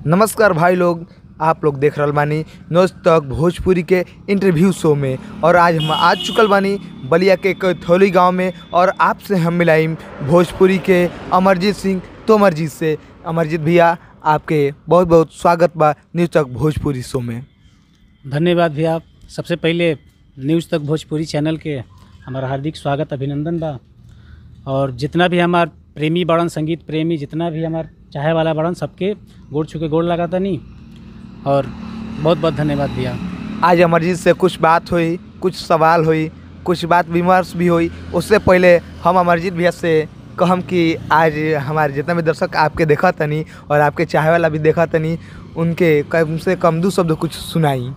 नमस्कार भाई लोग आप लोग देख रहल बानी नोज तक भोजपुरी के इंटरव्यू शो में और आज हम आ चुकल बानी बलिया के कैथोली गांव में और आपसे हम मिलाइम भोजपुरी के अमरजीत सिंह तोमर जी से अमरजीत भैया आपके बहुत बहुत स्वागत बा न्यूज तक भोजपुरी शो में धन्यवाद भैया सबसे पहले न्यूज़ तक भोजपुरी चैनल के हमारा हार्दिक स्वागत अभिनंदन बा और जितना भी हमार प्रेमी बड़न संगीत प्रेमी जितना भी हमार चाहे वाला बड़न सबके गोड़ छू के गोड़ लगा तनी और बहुत बहुत धन्यवाद भैया आज अमरजीत से कुछ बात हुई कुछ सवाल हुई कुछ बात विमर्श भी हुई उससे पहले हम अमरजीत भैया से कहम कि आज हमारे जितना भी दर्शक आपके देखा तनी और आपके चाहे वाला भी देखा तनी उनके कम से कम दो शब्द कुछ सुनाई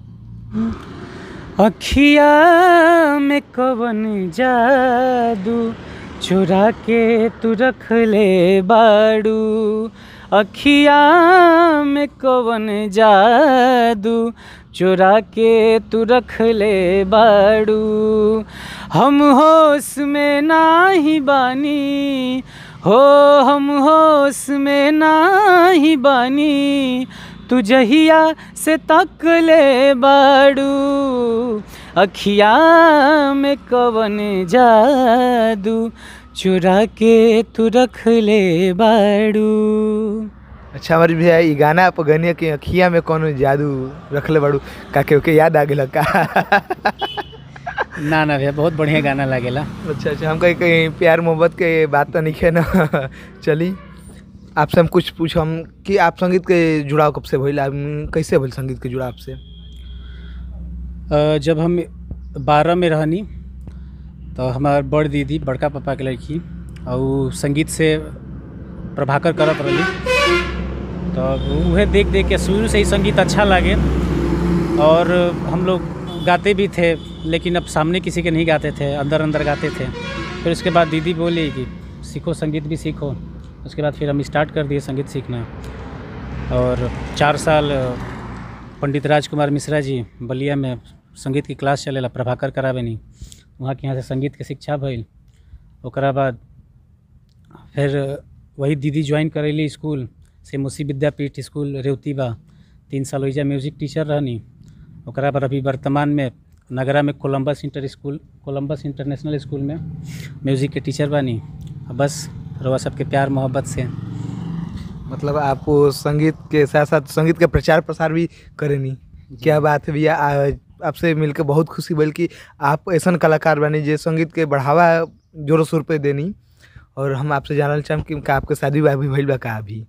अखिया में कवन जादू चुरा के तू रख ले बाड़ू अखिया में कवन जादू चुरा के तू रख ले बाड़ू हम होश में नाही बानी हो हम होश में नाही बानी तू जहिया से तक ले बाड़ू अखिया में कवन जादू चुरा के तू रख ले बाड़ू अच्छा हमारी भैया ई गाना आप गनिया के अखिया में कौन जादू रखले बाड़ू का के ओके याद आ गेल का ना ना भैया बहुत बढ़िया गाना लागेला अच्छा अच्छा हम कहीं कहीं प्यार मोहब्बत के बात तो नहीं है ना चली आपसे हम कुछ पूछम कि आप संगीत के जुड़ाव कब से भइल आप कैसे भइल संगीत के जुड़ाव से अ, जब हम बारह में रहनी तो हमार बड़ दीदी बड़का पापा के लड़की और उ संगीत से प्रभाकर करत रही तो उहे देख देख के शुरू से ही संगीत अच्छा लागे और हम लोग गाते भी थे लेकिन अब सामने किसी के नहीं गाते थे अंदर अंदर गाते थे फिर उसके बाद दीदी बोली कि सीखो संगीत भी सीखो उसके बाद फिर हम स्टार्ट कर दिए संगीत सीखना और चार साल पंडित राजकुमार मिश्रा जी बलिया में संगीत की क्लास चलेला प्रभाकर करावेनी वहाँ के यहाँ से संगीत के शिक्षा भइल ओकरा बाद फिर वही दीदी ज्वाइन करैली स्कूल से मुसी विद्यापीठ स्कूल रेवती बा तीन साल ओइजा म्यूजिक टीचर रहनी ओकरा बाद अभी वर्तमान में नगरा में Columbus inter school Columbus international school में म्यूज़िक के टीचर बानी अब बस रवा सबके प्यार मोहब्बत से मतलब आप वो संगीत के साथ साथ संगीत के प्रचार प्रसार भी करेनी क्या बात है भैया आ- आपसे मिलकर बहुत खुशी भइल कि आप ऐसा कलाकार बनी जे संगीत के बढ़ावा जोरों शोर पे देनी और हम आपसे जानल चाहम कि का आपके शादी ब्याह भी भइल बा का अभी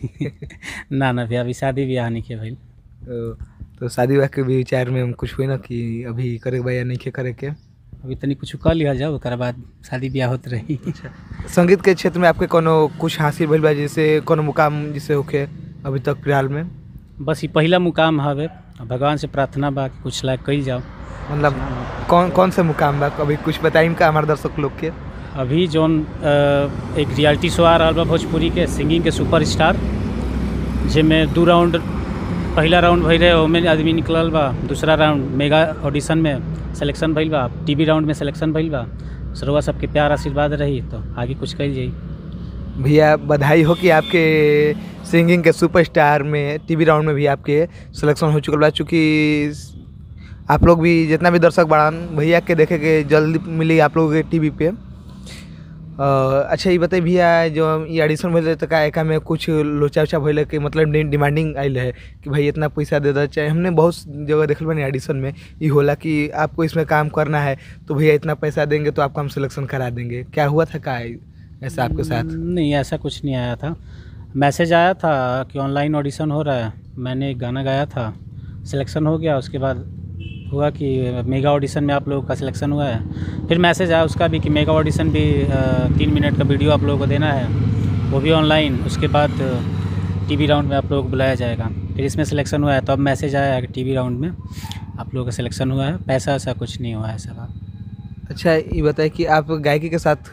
ना ना भैया अभी शादी ब्याह नहीं के भइल तो, तो शादी ब्याह के भी विचार में हम कुछ हुई ना कि अभी करे के बा या नहीं के करे के अभी तनी कुछ कर लिया जाओ ओकरा बाद शादी ब्याह होत रही संगीत के क्षेत्र में आपके कोनो कुछ हासिल भइल बा जैसे कोनो मुकाम जिसे होके अभी तक फिलहाल में बस ये पहला मुकाम हवे भगवान से प्रार्थना बा कि कुछ लायक कई जाओ मतलब कौन कौन से मुकाम बा अभी कुछ बताइम का हमारे दर्शक लोग के अभी जौन अ, एक रियलिटी शो आ रहा बा भोजपुरी के सिंगिंग के सुपर स्टार जिसमें दू राउंड पहला राउंड भइल रहे ओमे आदमी निकलल बा दूसरा राउंड मेगा ऑडिशन में सिलेक्शन भइल बा टीवी राउंड में सिलेक्शन भइल बा सरवा सबके प्यार आशीर्वाद रही तो आगे कुछ कल जाई भैया बधाई हो कि आपके सिंगिंग के सुपरस्टार में टीवी राउंड में भी आपके सिलेक्शन हो चुकल बा चूँकि आप लोग भी जितना भी दर्शक बाड़न भैया के देखे के जल्दी मिली आप लोगों के टीवी पे अ, अच्छा ये बताइए भैया जो ये ऑडिशन भइल रहे तो का एका में कुछ लोचा उचा भइल कि मतलब डि- डिमांडिंग आइल है कि भाई इतना पैसा दे दो चाहे हमने बहुत जगह देखल बनी ऑडिशन में ये होला कि आपको इसमें काम करना है तो भैया इतना पैसा देंगे तो आपका हम सिलेक्शन करा देंगे क्या हुआ था का ऐसा आपके साथ नहीं ऐसा कुछ नहीं आया था मैसेज आया था कि ऑनलाइन ऑडिशन हो रहा है मैंने एक गाना गाया था सिलेक्शन हो गया उसके बाद हुआ कि मेगा ऑडिशन में आप लोगों का सिलेक्शन हुआ है फिर मैसेज आया उसका भी कि मेगा ऑडिशन भी अ, तीन मिनट का वीडियो आप लोगों को देना है वो भी ऑनलाइन उसके बाद टीवी राउंड में आप लोगों को बुलाया जाएगा फिर इसमें सिलेक्शन हुआ है तो अब मैसेज आया है कि टीवी राउंड में आप लोगों का सिलेक्शन हुआ है पैसा वैसा कुछ नहीं हुआ है ऐसा बात अच्छा ये बताए कि आप गायकी के साथ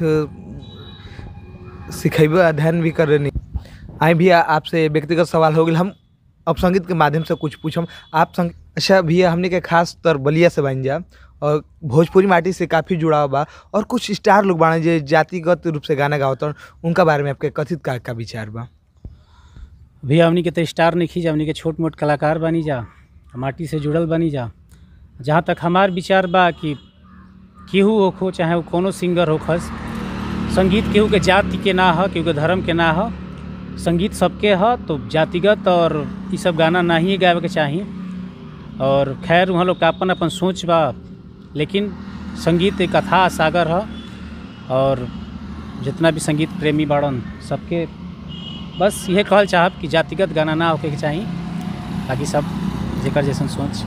सिखेबे अध्ययन भी कर रहे आई भैया आपसे व्यक्तिगत सवाल हो गया हम अब संगीत के माध्यम से कुछ पूछम आप संग अच्छा भैया हमने के खास तौर बलिया से बन जा और भोजपुरी माटी से काफ़ी जुड़ाव बा और कुछ स्टार लोग बाड़े जे जातिगत रूप से गाना गावत उनका बारे में आपके कथित का, का विचार बा भी हमनी के तो स्टार नहीं खींचा हमनी के छोट मोट कलाकार बनी जा माटी से जुड़ल बनी जा जहाँ तक हमार विचार बा कि केहू होखो चाहे वो कोनो सिंगर होखस संगीत केहू के जाति के ना ह केहू के धर्म के ना ह संगीत सबके ह तो जातिगत और ई सब गाना ना ही गावे के चाही और खैर वहाँ लोग का अपन अपन सोच बा लेकिन संगीत एक अथाह सागर ह और जितना भी संगीत प्रेमी बाड़न सबके बस यह कहल चाहब कि जातिगत गाना ना होके के चाही ताकि सब जेकर जैसन सोच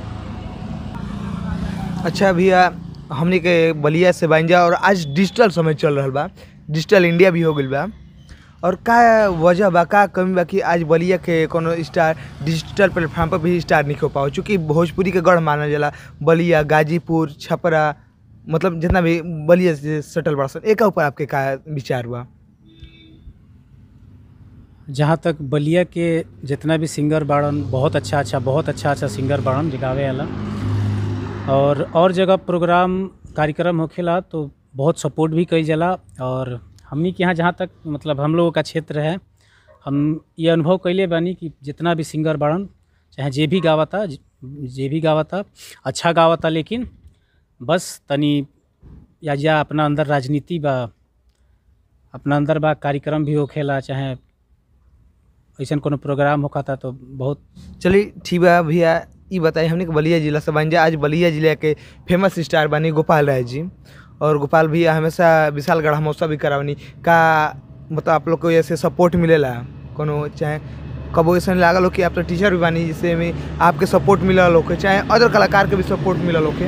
अच्छा भैया हमनी के बलिया से बन जा और आज डिजिटल समय चल रहा बा डिजिटल इंडिया भी हो गइल बा और का वजह बा का कमी बा कि आज बलिया के कोनो स्टार डिजिटल प्लेटफॉर्म पर भी स्टार नहीं हो पाओ चूँकि भोजपुरी के गढ़ मानल जाला बलिया गाजीपुर छपरा मतलब जितना भी बलिया से सटल बड़ा सन एका ऊपर आपके का विचार बा जहाँ तक बलिया के जितना भी सिंगर बाड़न बहुत अच्छा अच्छा बहुत अच्छा अच्छा सिंगर बाड़न जो गावे वाला और और जगह प्रोग्राम कार्यक्रम होखेला तो बहुत सपोर्ट भी कई जाला और हमनी के यहाँ जहाँ तक मतलब हम लोगों का क्षेत्र है हम ये अनुभव कैले बानी कि जितना भी सिंगर बाड़न चाहे जे भी गावता जे भी गावता अच्छा गावता लेकिन बस तनी या जा अपना अंदर राजनीति बा अपना अंदर बा कार्यक्रम भी होखेला चाहे ऐसा कोनो प्रोग्राम होखता तो बहुत चलिए ठीक बा भैया ई बताइए हमने के बलिया जिला से बन जा आज बलिया जिला के फेमस स्टार बनी गोपाल राय जी और गोपाल भैया हमेशा विशाल गढ़ महोत्सव भी करावनी का मतलब आप लोग को ऐसे सपोर्ट मिलेला कोनो चाहे कबो ऐसा लागल हो कि आप तो टीचर भी बानी जिससे में आपके सपोर्ट मिलल होके चाहे अदर कलाकार के भी सपोर्ट मिलल होके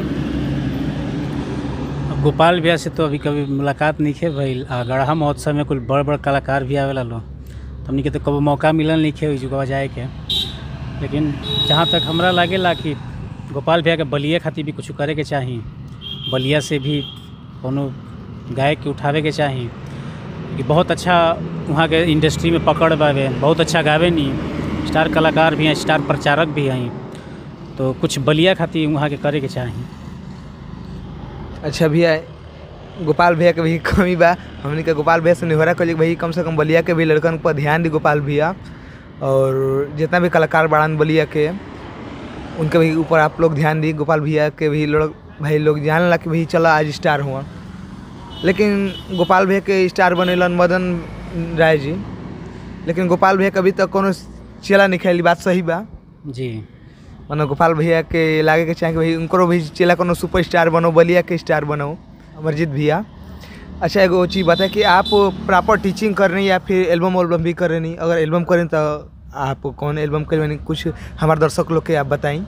अब गोपाल भैया से तो अभी कभी मुलाकात नहीं है भइल आ गढ़ा महोत्सव में कुल बड़ बड़ कलाकार भी आवेला लो तो हमनी के तो कबो मौका मिलल नहीं है जुगवा जाए के लेकिन जहाँ तक हमरा लागेला कि गोपाल भैया के बलिया खातिर भी कुछ करे के चाही बलिया से भी कोनो गायक के उठावे के चाही कि बहुत अच्छा वहाँ के इंडस्ट्री में पकड़ बावे बहुत अच्छा गावे नी स्टार कलाकार भी हैं स्टार प्रचारक भी हैं तो कुछ बलिया खातिर वहाँ के करे के चाही अच्छा भैया गोपाल भैया के भी कमी बा हमने के गोपाल भैया से निहोरा कल भाई कम से कम बलिया के भी लड़कन पर ध्यान दी गोपाल भैया और जितना भी कलाकार बाड़ान बलिया के उनके भी ऊपर आप लोग ध्यान दी गोपाल भैया के भी लोग भाई लोग जान ला कि भाई चला आज स्टार हुआ लेकिन गोपाल भैया के स्टार बनेलन मदन राय जी लेकिन गोपाल भैया कभी तक कोनो चेला नहीं खेली बात सही बा जी मतलब गोपाल भैया के लागे के चाहे कि भाई उनको भी चेला कोनो सुपर स्टार बनो बलिया के स्टार बनो अमरजीत भैया अच्छा एगो चीज़ बताए कि आप प्रॉपर टीचिंग कर रही या फिर एल्बम वल्बम भी कर रही अगर एल्बम करें तो आप कौन एल्बम कर कुछ हमारे दर्शक लोग के आप बताएं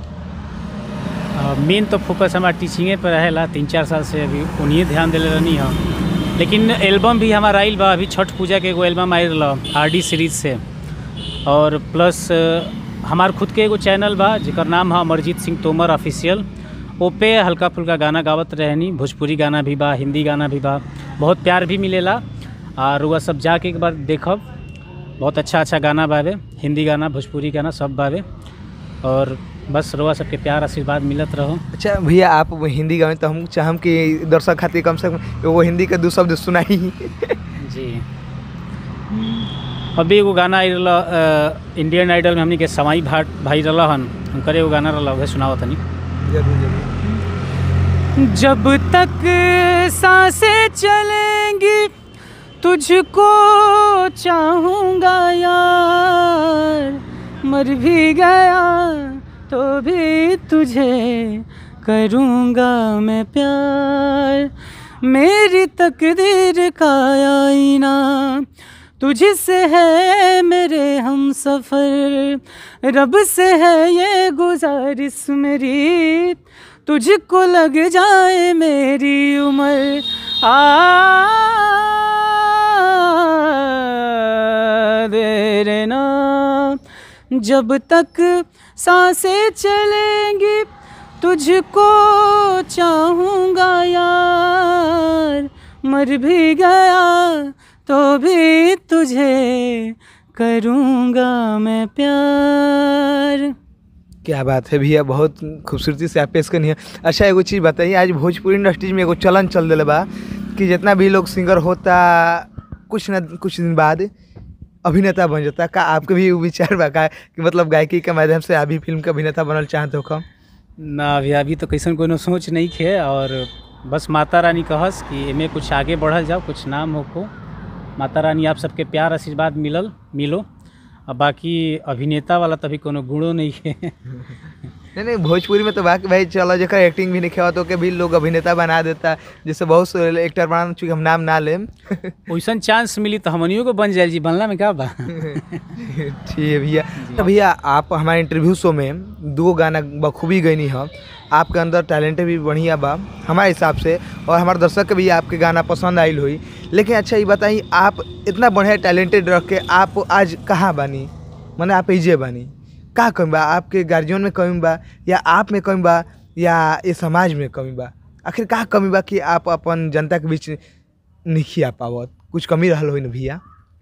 मेन तो फोकस हमारा टीचिंगे पर रहेला तीन चार साल से अभी उन्हीं ध्यान दिले रहनी हम लेकिन एल्बम भी हमारा आइल बा अभी छठ पूजा के एगो एल्बम आयल रहा आर डी सीरीज से और प्लस हमार खुद के एगो चैनल बा जेकर नाम है अमरजीत सिंह तोमर ऑफिशियल ओ पे हल्का फुल्का गाना गावत रहनी भोजपुरी गाना भी बा हिंदी गाना भी बा बहुत प्यार भी मिलेला और वह सब जाके एक बार देखब बहुत अच्छा अच्छा गाना बावे हिंदी गाना भोजपुरी गाना सब बावे और बस रुआ सबके प्यार आशीर्वाद मिलत रहो अच्छा भैया आप वो हिंदी गावें तो हम चाहम कि दर्शक खातिर कम से कम वो हिंदी के दो शब्द सुनाई जी अभी एगो गाना आई रहा इंडियन आइडल में हमनी के सवाई भाट भाई रहा हन उनकर एगो गाना रहा वह सुनावत तनी जरूर जरूर जब तक सांसें चलेंगी तुझको चाहूँगा यार मर भी गया तो भी तुझे करूँगा मैं प्यार मेरी तकदीर का आईना तुझसे है मेरे हम सफ़र रब से है ये गुजारिश मेरी तुझको लग जाए मेरी उम्र आ देर ना जब तक सांसें चलेंगी तुझको चाहूँगा यार मर भी गया तो भी तुझे करूँगा मैं प्यार क्या बात है भैया बहुत खूबसूरती से आप पेश करनी है अच्छा एगो चीज़ बताइए आज भोजपुरी इंडस्ट्रीज में एगो चलन चल दिल बा कि जितना भी लोग सिंगर होता कुछ न कुछ दिन बाद अभिनेता बन जाता का आपके भी विचार बा का कि मतलब गायकी के माध्यम से आप भी फिल्म के अभिनेता बनल चाहते हो कम ना अभी अभी तो कैसन कोनो सोच नहीं खे और बस माता रानी कहस कि एमे कुछ आगे बढ़ल जाओ कुछ नाम होको माता रानी आप सबके प्यार आशीर्वाद मिलल मिलो और बाकी अभिनेता वाला तभी कोनो गुणो नहीं है नहीं नहीं भोजपुरी में तो बाकी भाई चलो जकर एक्टिंग भी नहीं खेवा तो के भी लोग अभिनेता बना देता जैसे बहुत से एक्टर बना चूँकि हम नाम ना लेम वैसन चांस मिली तो हमनियों को बन जाए जी बनला में क्या बा ठीक है भैया तो भैया आप हमारे इंटरव्यू शो में दो गाना बखूबी गईनी है आपके अंदर टैलेंट भी बढ़िया बा हमारे हिसाब से और हमारे दर्शक के भी आपके गाना पसंद आयल हुई लेकिन अच्छा ये बताइए आप इतना बढ़िया टैलेंटेड रख के आप आज कहाँ बानी मैंने आप इजे बानी का कमी बा आपके गार्जियन में कमी बा या आप में कमी बा या ये समाज में कमी बा आखिर का कमी बा कि आप अपन जनता के बीच नहीं आ पावत कुछ कमी रहल हो न भैया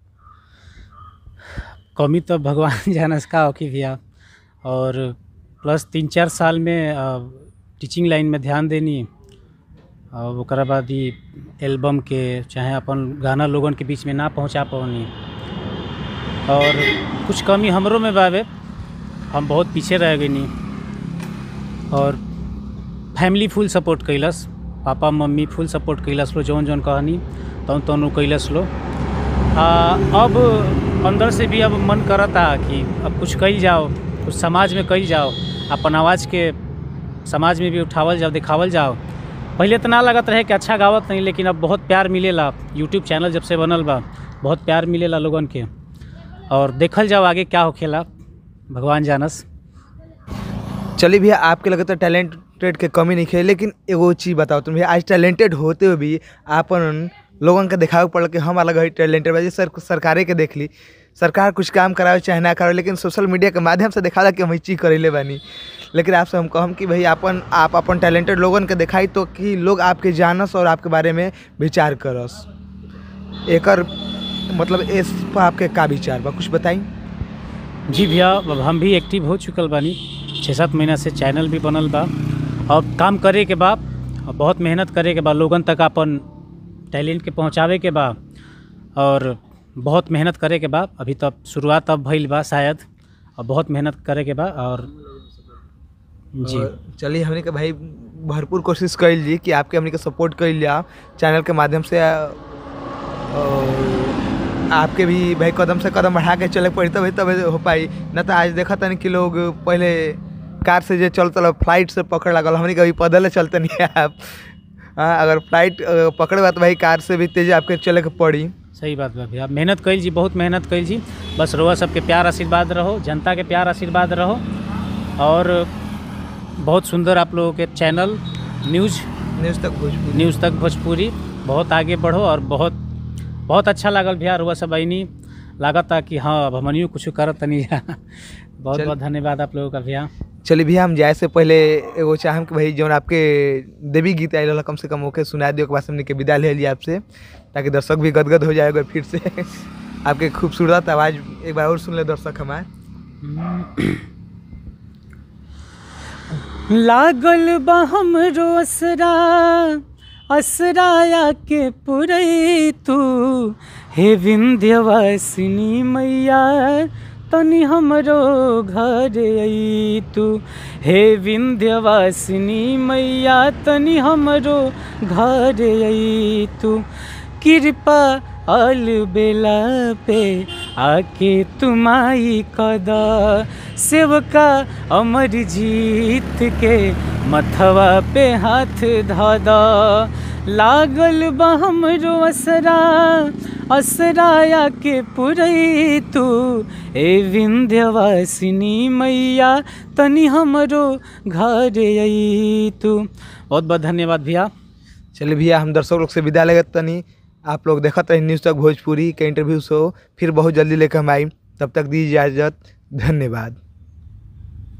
कमी तो भगवान जानस का होकी भैया और प्लस तीन चार साल में अ, टीचिंग लाइन में ध्यान देनी और ओकरा बाद ही एल्बम के चाहे अपन गाना लोगन के बीच में ना पहुंचा पवनी और कुछ कमी हमरो में बावे हम बहुत पीछे रह गई और फैमिली फुल सपोर्ट कैलस पापा मम्मी फुल सपोर्ट कैलस लो जौन जौन कहनी तौन तौन उ कैलस लो आ, अब अंदर से भी अब मन करता कि अब कुछ कही जाओ कुछ समाज में कही जाओ अपन आवाज़ के समाज में भी उठावल जाओ दिखावल जाओ पहले तो ना लगत रहे कि अच्छा गावत नहीं लेकिन अब बहुत प्यार मिलेला यूट्यूब चैनल जब से बनल बा बहुत प्यार मिलेला लोगन के और देखल जाओ आगे क्या होखेला भगवान जानस चलिए भैया आपके लगता है टैलेंटेड के कमी नहीं है लेकिन एगो चीज़ बताओ तुम भैया आज टैलेंटेड होते हुए भी आपन लोगन के दिखावे पड़ल कि हम अलग है टैलेंटेड बाजी सर सरकारे के देख ली सरकार कुछ काम करावे चाहे ना करावे लेकिन सोशल मीडिया के माध्यम से दिखाला कि हम ई चीज़ करेले बानी लेकिन आपसे हम कहम कि भाई अपन आप अपन टैलेंटेड लोगन के दिखाई तो कि लोग आपके जानस और आपके बारे में विचार करस एकर मतलब इस पर आपके का विचार बा कुछ बताई जी भैया अब हम भी एक्टिव हो चुकल बानी छः सात महीना से चैनल भी बनल बा और काम करे के बा और बहुत मेहनत करे के बा लोगन तक अपन टैलेंट के पहुँचावे के बा और बहुत मेहनत करे के बा अभी तो शुरुआत अब भइल बा शायद और बहुत मेहनत करे के बा और जी और चलिए हमने के भाई भरपूर कोशिश कैल जी कि आपके हमने के सपोर्ट कैल जा चैनल के माध्यम से और आपके भी भाई कदम से कदम बढ़ा के चले पड़ी तब तब हो पाई न तो आज देखा तनी कि लोग पहले कार से जो चलते फ्लाइट से पकड़ लगल हमने कभी पैदल चलते नहीं आप हाँ अगर फ्लाइट अ, पकड़े बा तो भाई कार से भी तेज आपके चले के पड़ी सही बात बा भैया मेहनत कैल जी बहुत मेहनत कैल जी बस रोआ सबके प्यार आशीर्वाद रहो जनता के प्यार आशीर्वाद रहो और बहुत सुंदर आप लोगों के चैनल न्यूज़ न्यूज़ तक भोजपुरी न्यूज़ तक भोजपुरी बहुत आगे बढ़ो और बहुत बहुत अच्छा लागल भैया रुआ सब आईनी लागता कि हाँ अब हमनियो कुछ करत तनी बहुत चल- बहुत धन्यवाद आप लोगों का भैया चलिए भैया हम जाए से पहले एगो चाहम कि भाई जौन आपके देवी गीत आयल रहल कम से कम ओके सुना दियो के बाद हमने के विदा ले लिया आपसे ताकि दर्शक भी गदगद हो जाएगा फिर से आपके खूबसूरत आवाज़ एक बार और सुन ले दर्शक हमारे लागल बा हमरो असरा असराया के पुरई तू हे विंध्यवासिनी मैया तनी हमरो घर आई तू हे विंध्यवासिनी मैया तनी हमरो घर आई तू कृपा अल बेला पे आके तुमाई कदा सेवका अमर जीत के मथवा पे हाथ धादा लागल बा हमरो असरा असराया के पुरई तू ए विंध्यवासिनी मैया तनी हमरो घर आई तू बहुत बहुत धन्यवाद भैया चलिए भैया हम दर्शक लोग से विदा लेगत तनी आप लोग देखत रहे न्यूज़ तक भोजपुरी के इंटरव्यू शो फिर बहुत जल्दी लेकर हम आई तब तक दी इजाज़त धन्यवाद